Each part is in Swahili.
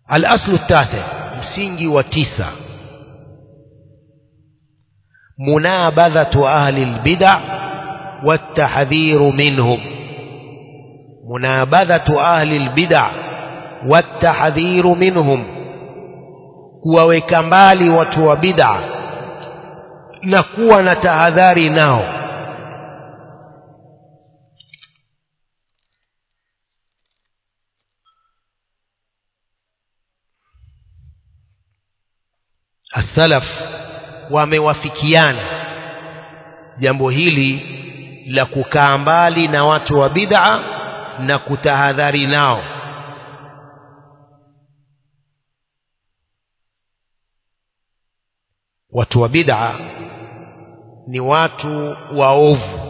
الأصل التاسع msingi wa tisa منابذة أهل البدع والتحذير منهم منابذة أهل البدع والتحذير منهم kuwaweka mbali watu wa bid'a na kuwa na tahadhari nao as-salaf wamewafikiana jambo hili la kukaa mbali na watu wa bid'a na kutahadhari nao watu wa bid'a ni watu waovu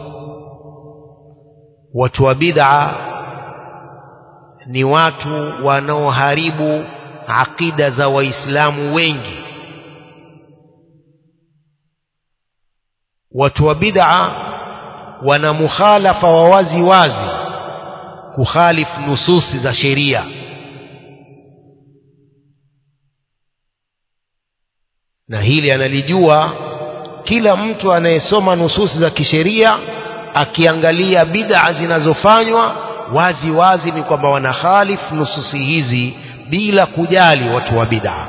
watu wa bid'a ni watu wanaoharibu akida za waislamu wengi watu wa bid'a wana mukhalafa wa wazi wazi kukhalifu nususi za sheria na hili analijua kila mtu anayesoma nususi za kisheria akiangalia bid'a zinazofanywa wazi wazi ni kwamba wanakhalifu nususi hizi bila kujali watu wa bid'a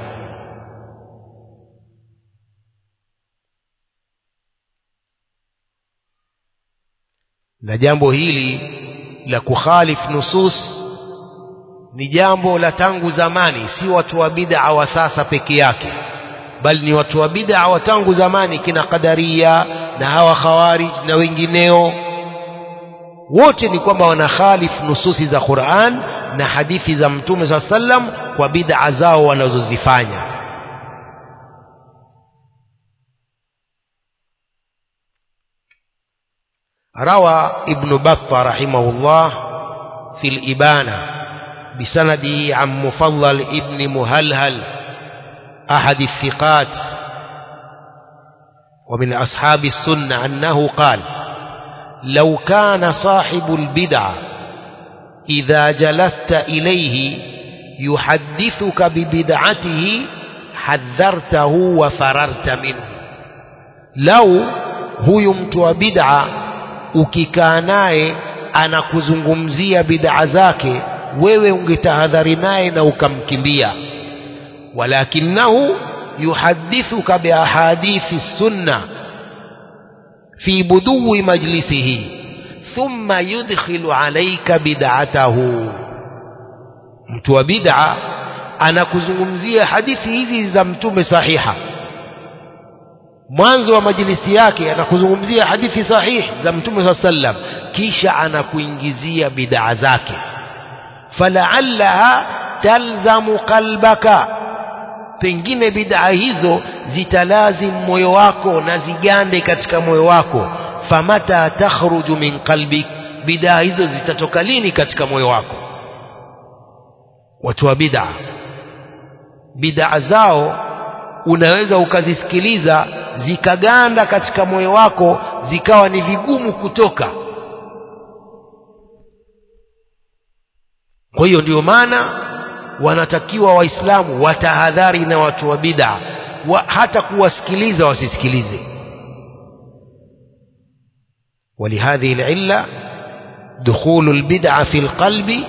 na jambo hili la kukhalifu nusus ni jambo la tangu zamani si watu wa bid'a wa sasa peke yake bali ni watu wa bid'a wa tangu zamani kina qadaria na hawa khawarij na wengineo wote ni kwamba wanakhalifu nususi za Qur'an na hadithi za Mtume SAW sallam kwa bid'a zao wanazozifanya روى ابن بطة رحمه الله في الإبانة بسنده عن مفضل ابن مهلهل أحد الثقات ومن أصحاب السنة أنه قال لو كان صاحب البدع إذا جلست إليه يحدثك ببدعته حذرته وفررت منه لو huyu mtu wa bid'a ukikaa naye anakuzungumzia bid'a zake wewe ungetahadhari naye na ukamkimbia walakinahu yuhadithuka biahadithi sunna fi budui majlisihi thumma yudkhilu alayka bid'atahu mtu wa bid'a anakuzungumzia hadithi hizi za mtume sahiha mwanzo wa majlisi yake anakuzungumzia hadithi sahihi za mtume saa sallam kisha anakuingizia bid'a zake falaallaha talzamu qalbaka pengine bid'a hizo zitalazim moyo wako na zigande katika moyo wako famata takhruju min qalbik bid'a hizo zitatoka lini katika moyo wako watu wa bid'a bid'a zao unaweza ukazisikiliza zikaganda katika moyo wako zikawa ni vigumu kutoka kwa hiyo ndio maana wanatakiwa waislamu watahadhari na watu wa bid'a wa, hata kuwasikiliza wasisikilize ولهذه العلة دخول البدعة في القلب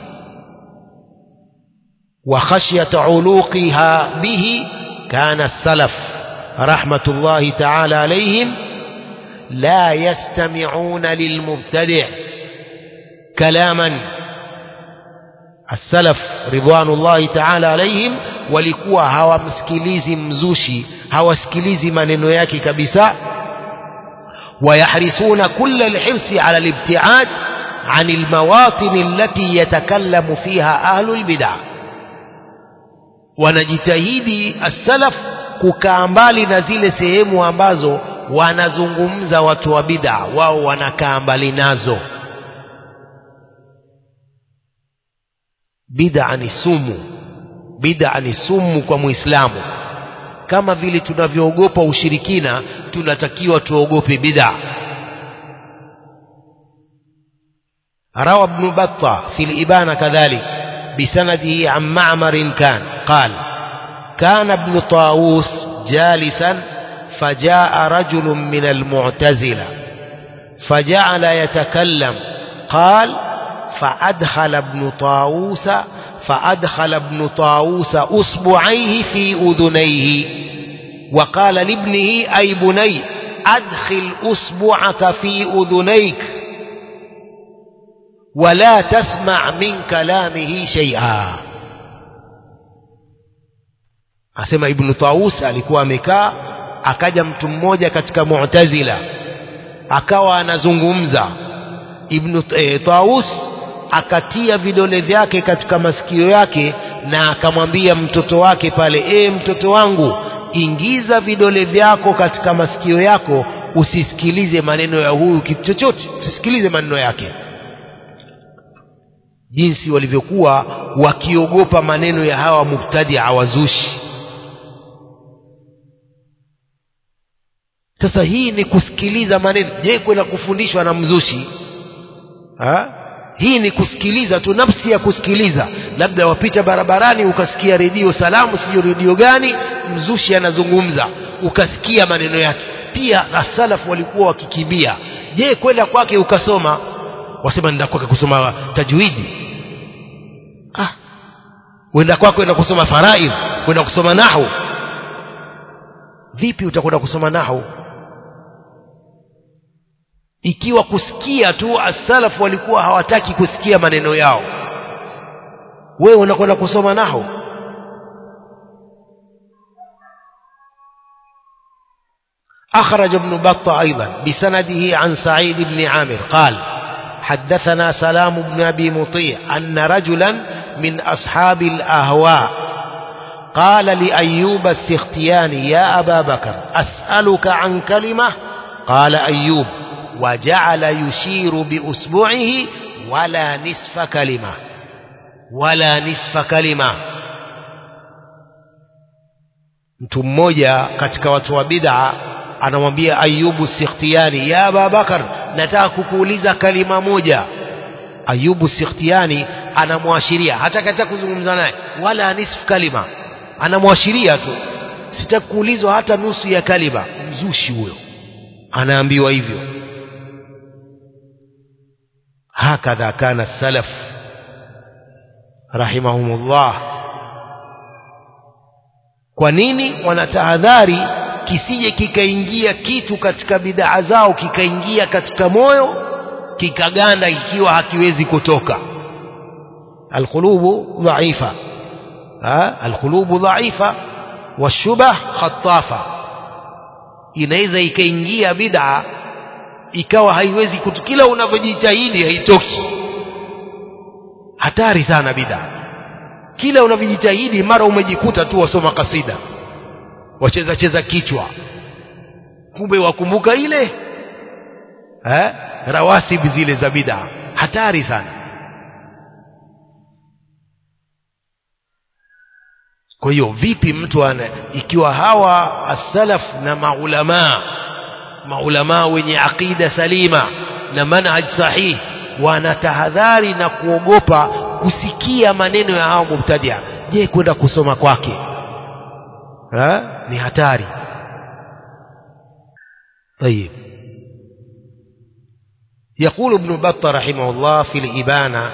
وخشية علوقها به كان السلف رحمة الله تعالى عليهم لا يستمعون للمبتدع كلاما السلف رضوان الله تعالى عليهم walikuwa hawamsikilizi mzushi hawasikilizi maneno yake kabisa ويحرصون كل الحرص على الابتعاد عن المواطن التي يتكلم فيها أهل البدع wanajitahidi as-salaf kukaa mbali na zile sehemu ambazo wanazungumza watu wa bid'a wao wanakaa mbali nazo bid'a ni sumu bid'a ni sumu kwa muislamu kama vile tunavyoogopa ushirikina tunatakiwa tuogope bid'a روى ابن بطة في الإبانة كذلك بسنده عن معمر كان قال كان ابن طاووس جالسا فجاء رجل من المعتزلة فجعل يتكلم قال فأدخل ابن طاووس فأدخل ابن طاووس أصبعيه في أذنيه وقال لابنه أي بني أدخل أصبعك في أذنيك ولا تسمع من كلامه شيئا asema ibnu taus alikuwa amekaa akaja mtu mmoja katika mu'tazila akawa anazungumza ibnu e, taus akatia vidole vyake katika masikio yake na akamwambia mtoto wake pale e mtoto wangu ingiza vidole vyako katika masikio yako usisikilize maneno ya huyu kitu chochote usisikilize maneno yake jinsi walivyokuwa wakiogopa maneno ya hawa mubtadia wazushi sasa hii ni kusikiliza maneno je kwenda kufundishwa na mzushi ha? hii ni kusikiliza tu nafsi ya kusikiliza labda wapita barabarani ukasikia redio salamu sijui redio gani mzushi anazungumza ukasikia maneno yake pia asalafu walikuwa wakikimbia je kwenda kwake ukasoma wasema nenda kwake kusoma tajwidi ah wenda kwake kwenda kusoma faraidh kwenda kusoma nahu vipi utakwenda kusoma nahu ikiwa kusikia tu asalafu walikuwa hawataki kusikia maneno yao wewe unakwenda kusoma nahu أخرج ابن بطة أيضا بسنده عن سعيد بن عامر قال حدثنا سلام بن أبي مطيع أن رجلا من أصحاب الأهواء قال لأيوب السختياني يا أبا بكر أسألك عن كلمة قال أيوب وجعل يشير بأسبوعه ولا نصف كلمة ولا نصف كلمة mtu mmoja katika watu wa bid'a anamwambia ayubu sikhtiani ya ababakar nataka kukuuliza kalima moja ayubu sikhtiani anamwashiria hata katika kuzungumza naye wala nisfu kalima anamwashiria tu sitaki kuulizwa hata nusu ya kalima mzushi huyo anaambiwa hivyo hakadha kana salaf rahimahumullah kwa nini wanatahadhari kisije kikaingia kitu katika bidhaa zao kikaingia katika moyo kikaganda ikiwa hakiwezi kutoka alqulubu dhaifa alqulubu dhaifa washubah khatafa inaweza ikaingia bid'a ikawa haiwezi kutu kila unavyojitahidi haitoki hatari sana bid'a kila unavyojitahidi mara umejikuta tu wasoma kasida wacheza cheza kichwa kumbe wakumbuka ile eh rawasib zile za bid'a hatari sana kwa hiyo vipi mtu ana ikiwa hawa as-salaf na maulama maulama wenye aqida salima na manhaj sahih wanatahadhari na kuogopa kusikia maneno ya hao mubtadia je kwenda kusoma kwake ha? ni hatari طيب يقول ابن بطة رحمه الله في الإبانة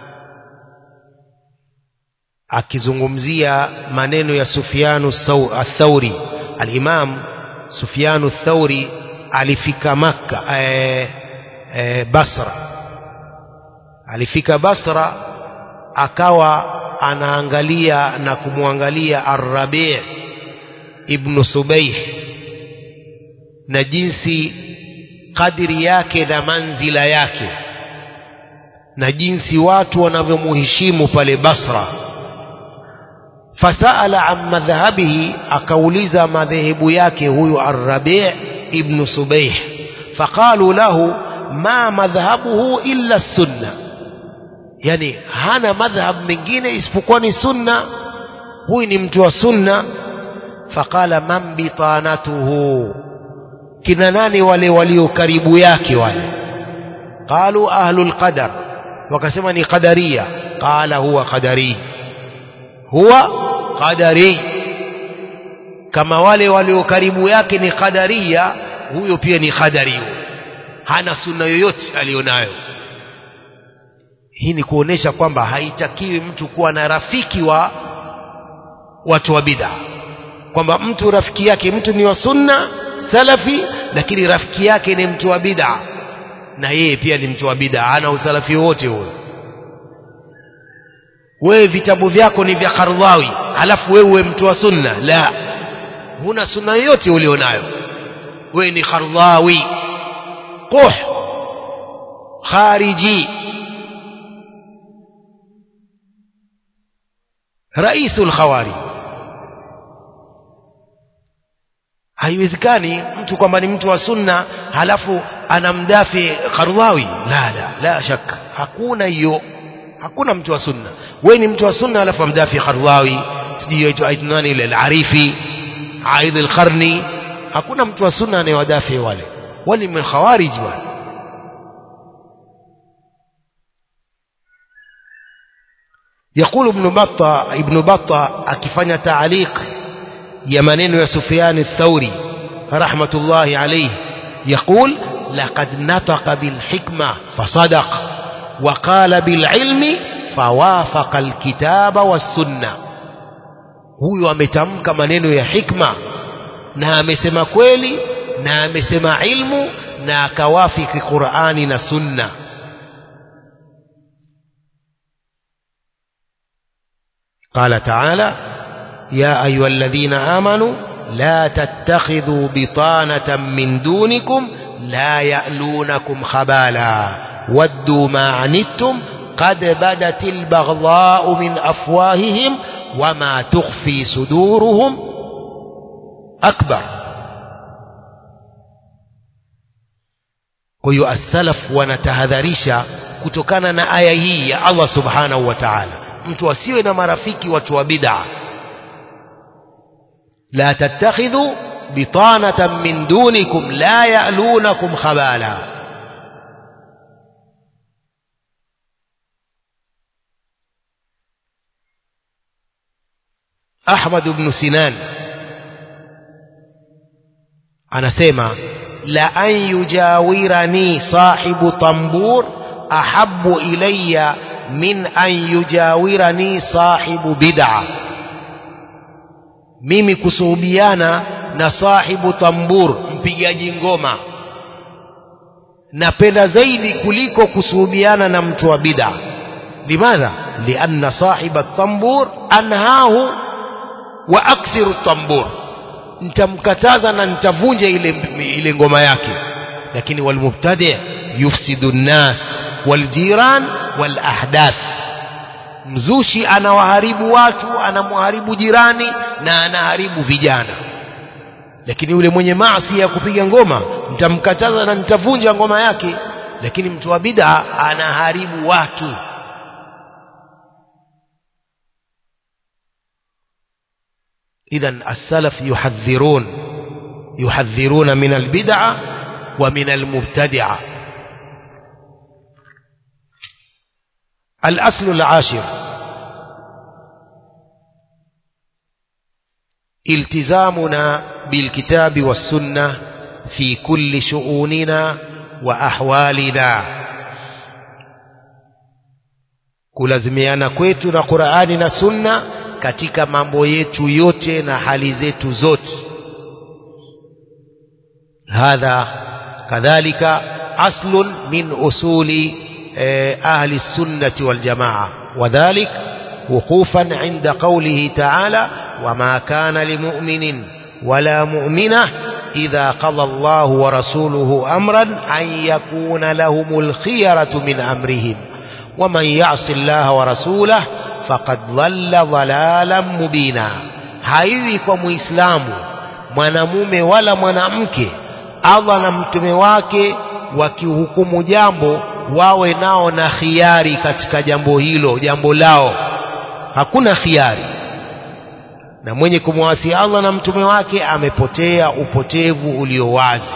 akizungumzia maneno ya Sufyanu Athauri al-Imam Sufyanu Thauri alifika Makka e, e, Basra alifika Basra akawa anaangalia na kumwangalia Ar-Rabi' ibn Subayh na jinsi kadiri yake na manzila yake na jinsi watu wanavyomuheshimu pale Basra fasaala an madhhabihi akauliza madhehebu yake huyu Ar-Rabi' ibn Subayh faqalu lahu ma madhhabuhu illa sunna yani hana madhhab mengine isipokuwa ni sunna huyu ni mtu wa sunna faqala man bitanatuhu kina nani wale walio karibu yake wale qalu ahlul qadar wakasema ni qadaria qala huwa qadari huwa qadari kama wale walio karibu yake ni qadaria huyo pia ni qadari hana sunna yoyote alionayo hii ni kuonesha kwamba haitakiwi mtu kuwa na rafiki wa watu wa bid'a kwamba mtu rafiki yake mtu ni wa sunna salafi lakini rafiki yake ni mtu wa bid'a na yeye pia ni mtu wa bid'a hana usalafi wote huyo wewe vitabu vyako ni vya Kardhawi halafu wewe uwe mtu wa sunna la huna sunna yoyote ulionayo wewe ni Kardhawi quh khariji raisul khawari haiwezekani mtu kwamba ni mtu wa sunna halafu anamdafi Kardhawi la la la shaka hakuna hiyo hakuna mtu wa sunna wewe ni mtu wa sunna halafu amdafi Kardhawi sijui aitwa nani ile al-Arifi Aidh al-Qarni hakuna mtu wa sunna anayewadafi wale wale min khawarij wale يقول ابن بطة ابن بطة أكفن تعليق يمنين وسفيان الثوري رحمة الله عليه يقول لقد نطق بالحكمة فصدق وقال بالعلم فوافق الكتاب والسنة huyu ametamka maneno ya hikma na amesema kweli na amesema ilmu na akawafiki Qur'ani na Sunna قال تعالى يا أيها الذين آمنوا لا تتخذوا بطانة من دونكم لا يألونكم خبالا ودوا ما عنتم قد بدت البغضاء من أفواههم وما تخفي صدورهم أكبر kwa hiyo as-salaf wanatahadharisha kutokana na aya hii ya Allah subhanahu wa ta'ala mtu asiwe na marafiki watu wa bid'a la tattakhidhu bitanatan min dunikum la ya'lunakum khabala Ahmad ibn Sinan anasema la an yujawirani sahibu tambur ahabbu ilayya min an yujawirani sahibu bid'a mimi kusuhubiana na sahibu tambur mpigaji ngoma napenda zaidi kuliko kusuhubiana na mtu wa bid'a limadha lianna sahiba tambur anhahu wa aksiru tambur nitamkataza na nitavunja ile ile ngoma yake lakini walmubtadi yufsidu nnas waljiran walahdath mzushi anawaharibu watu anamharibu jirani na anaharibu vijana lakini yule mwenye maasi ya kupiga ngoma nitamkataza na nitavunja ngoma yake lakini mtu wa bid'a anaharibu watu إذا السلف يحذرون يحذرون من البدعة ومن المبتدعة الأصل العاشر التزامنا بالكتاب والسنة في كل شؤوننا وأحوالنا kulazimiana kwetu na Qur'ani na Sunna katika mambo yetu yote na hali zetu zote hadha kadhalika aslun min usuli ahli السنة والجماعة وذلك وقوفا عند قوله تعالى وما كان لمؤمن ولا مؤمنة إذا قضى الله ورسوله أمرا أن يكون لهم الخيرة من أمرهم ومن يعص الله ورسوله faqad dhalla dhalalan mubina haiwi kwa muislamu mwanamume wala mwanamke Allah na mtume wake wakihukumu jambo wawe nao na khiari katika jambo hilo jambo lao hakuna khiari na mwenye kumwasi Allah na mtume wake amepotea upotevu ulio wazi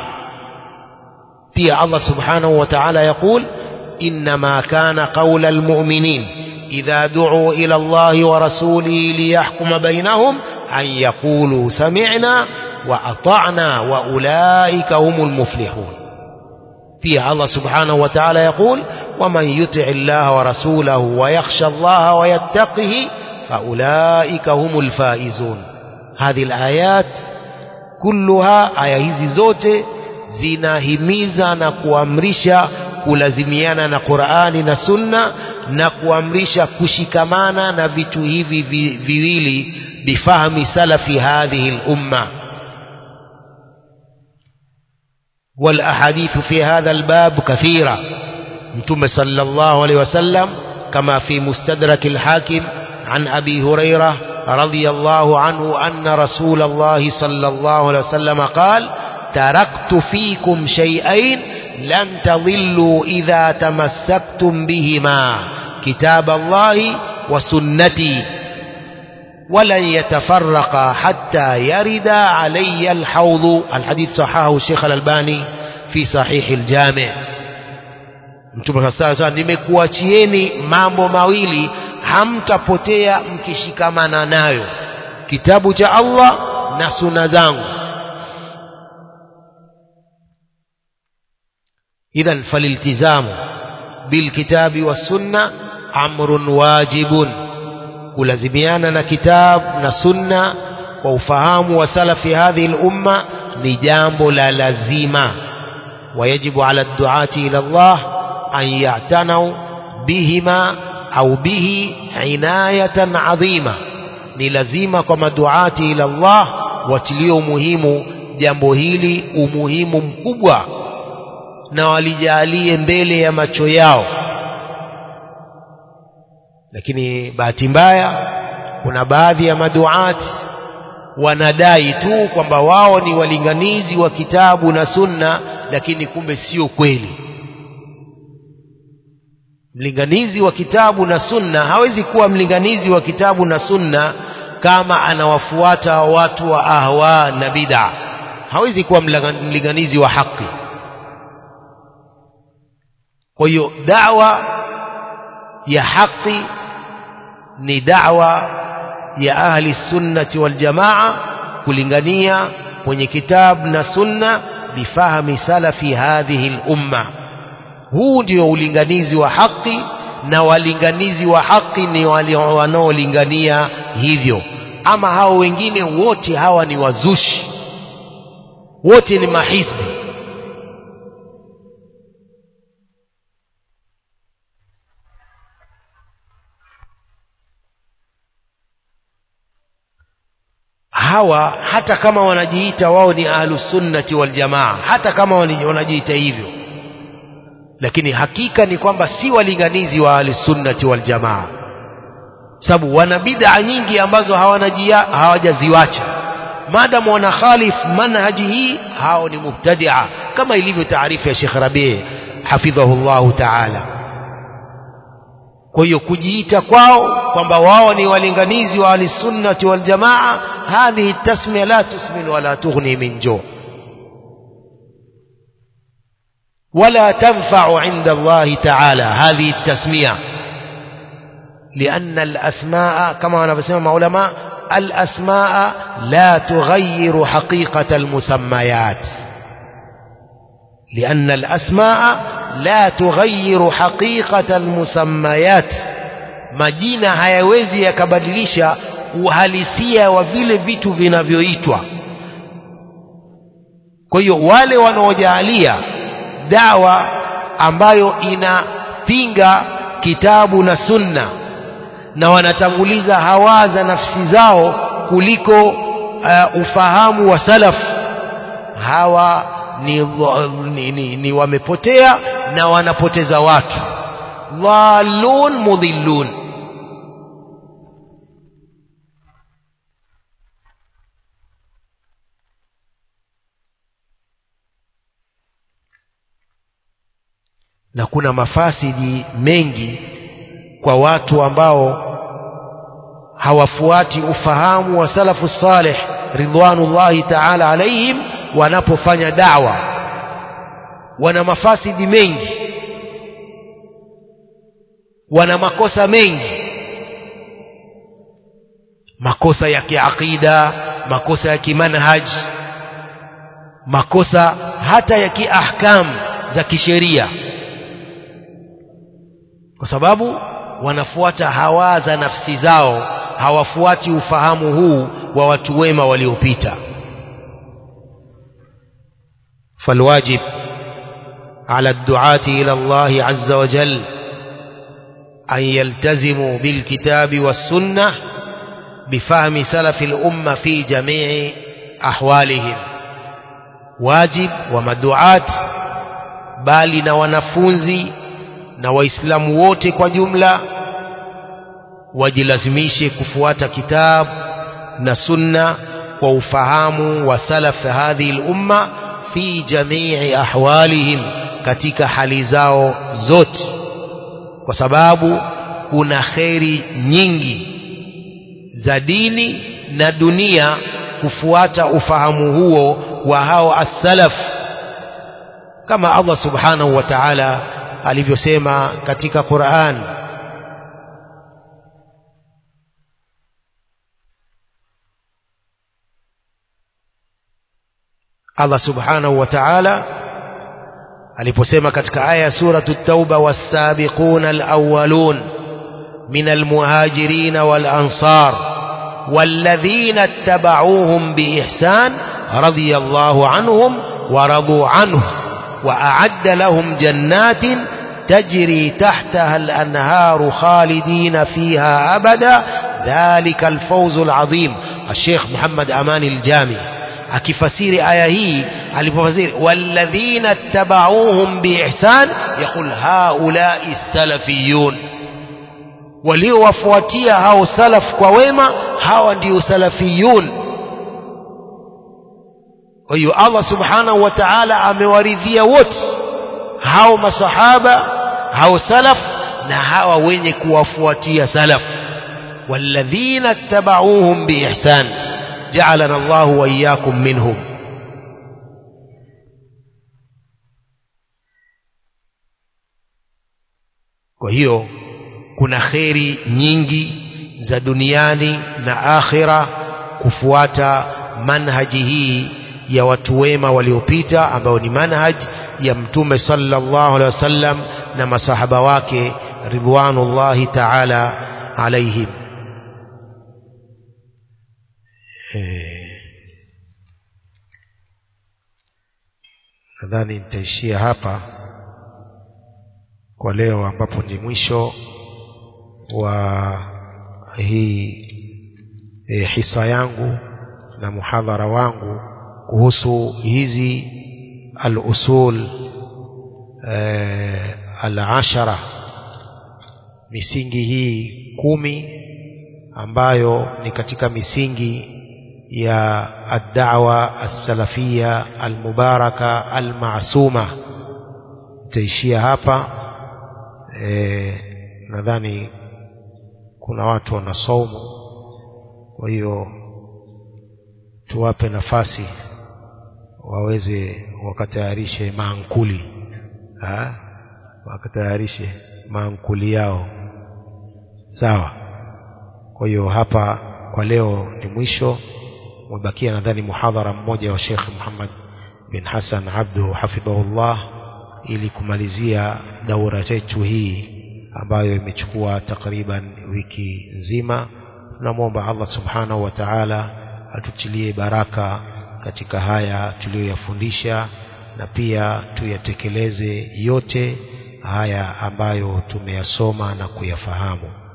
pia Allah subhanahu wa ta'ala yakul inma kana qawla almu'minin إذا دعوا إلى الله ورسوله ليحكم بينهم أن يقولوا سمعنا وأطعنا وأولئك هم المفلحون فيها الله سبحانه وتعالى يقول ومن يطع الله ورسوله ويخشى الله ويتقه فأولئك هم الفائزون هذه الآيات كلها aya hizi zote zinahimiza na kuamrisha kulazimiana na Qur'ani na Sunna na kuamrisha kushikamana na vitu hivi vi- viwili bifahmi salafi hadhihi al-umma والأحاديث في هذا الباب كثيرة متوم صلى الله عليه وسلم كما في مستدرك الحاكم عن أبي هريرة رضي الله عنه أن رسول الله صلى الله عليه وسلم قال تركت فيكم شيئين لن تضلوا إذا تمسكتم بهما كتاب الله وسنتي ولن يتفرقا حتى يرد علي الحوض الحديث صححه الشيخ الألباني في صحيح الجامع Mtume sasa nimekuachieni mambo mawili hamtapotea mkishikamana nayo kitabu cha Allah na suna zangu idhan faliltizamu bilkitabi wassunna amrun wajibun kulazimiana na kitab na sunna kwa ufahamu wa salafi hadhihi lumma ni jambo la lazima ويجب على الدعاة إلى الله أن يعتنوا بهما أو به عناية عظيمة ni lazima kwa maduati ila Allah watilio umuhimu jambo hili umuhimu mkubwa na walijalie mbele ya macho yao lakini bahati mbaya kuna baadhi ya maduati wanadai tu kwamba wao ni walinganizi wa kitabu na sunna lakini kumbe sio kweli mlinganizi wa kitabu na sunna hawezi kuwa mlinganizi wa kitabu na sunna kama anawafuata watu wa ahwa na bid'a hawezi kuwa mlanga- mlinganizi wa haki kwa hiyo dawa ya haki ni dawa ya ahli sunnati wal jamaa kulingania kwenye kitabu na sunna bifahmi salafi hadhihi lumma huu ndio ulinganizi wa haki na walinganizi wa haki ni wale wanaolingania hivyo ama hao wengine wote hawa ni wazushi wote ni mahizbi hawa hata kama wanajiita wao ni ahlusunnati waljamaa hata kama wani- wanajiita hivyo lakini hakika ni kwamba si walinganizi wa ahlusunnati waljamaa sababu wana bid'a nyingi ambazo hawanajia hawajaziwacha maadamu wana khalif manhaji hii hao ni mubtadia kama ilivyo taarifu ya Sheikh Rabi hafidhahu Allahu taala kwa hiyo kujiita kwao kwamba wao ni walinganizi wa ahlisunnati waljamaa hadhihi tasmia la tusmin wala tughni min jo ولا تنفع عند الله تعالى هذه التسمية لأن الأسماء كما نفسهم علماء الأسماء لا تغير حقيقة المسميات لأن الأسماء لا تغير حقيقة المسميات majina hayawezi yakabadilisha uhalisia wa vile vitu vinavyoitwa kwa hiyo wale wanaojaalia dawa ambayo inapinga kitabu na sunna na wanatanguliza hawa za nafsi zao kuliko uh, ufahamu wa salaf hawa ni, dha- ni, ni, ni wamepotea na wanapoteza watu dhalun mudhillun na kuna mafasidi mengi kwa watu ambao hawafuati ufahamu wa salafu salih ridwanullahi taala alaihim wanapofanya dawa wana mafasidi mengi wana makosa mengi makosa ya kiaqida makosa ya kimanhaj makosa hata ya kiahkam za kisheria kwa sababu wanafuata hawa za nafsi zao hawafuati ufahamu huu wa watu wema waliopita فالواجب على الدعاة إلى الله عز وجل أن يلتزموا بالكتاب والسنة بفهم سلف الأمة في جميع أحوالهم واجب ومدعاة bali na wanafunzi na waislamu wote kwa jumla wajilazimishe kufuata kitabu na sunna kwa ufahamu wa salaf hadhihi lumma fi jamii ahwalihim katika hali zao zote kwa sababu kuna kheri nyingi za dini na dunia kufuata ufahamu huo wa hao as-salaf kama Allah subhanahu wa ta'ala alivyosema katika Qur'an Allah subhanahu wa ta'ala aliposema katika aya suratu tauba was-sabiquna al-awwalun min al-muhajirin wal-ansar والذين اتبعوهم بإحسان رضي الله عنهم ورضوا عنه وأعد لهم جنات تجري تحتها الأنهار خالدين فيها أبدا ذلك الفوز العظيم الشيخ محمد أمان الجامي akifasiri aya hii alipofasiri walladhina tabauhum biihsan yaqul haulai salafiyun waliowafuatia hao salaf kwa wema hawa ndio salafiyun kwa hiyo Allah subhanahu wa ta'ala amewaridhia wote hao masahaba hao salaf na hawa wenye kuwafuatia salaf walladhina tabauhum biihsan جعلنا الله وإياكم منهم kwa hiyo kuna kheri nyingi za duniani na akhira kufuata manhaji hii ya watu wema waliopita ambao ni manhaj ya mtume sallallahu alaihi wasallam na masahaba wake ridwanullahi ta'ala alaihim nadhani nitaishia hapa kwa leo ambapo ni mwisho wa hii e, hisa yangu na muhadhara wangu kuhusu hizi al-usul e, al-ashara misingi hii kumi ambayo ni katika misingi ya ad-da'wa as-salafia al-mubaraka al-ma'suma taishia hapa e, nadhani kuna watu wanasaumu kwa hiyo tuwape nafasi waweze wakatayarishe maankuli ha? wakatayarishe maankuli yao sawa kwa hiyo hapa kwa leo ni mwisho umebakia nadhani muhadhara mmoja wa Sheikh Muhammad bin Hassan Abdu hafidhahullah ili kumalizia daura yetu hii ambayo imechukua takriban wiki nzima tunamwomba Allah subhanahu wa ta'ala atutilie baraka katika haya tuliyoyafundisha na pia tuyatekeleze yote haya ambayo tumeyasoma na kuyafahamu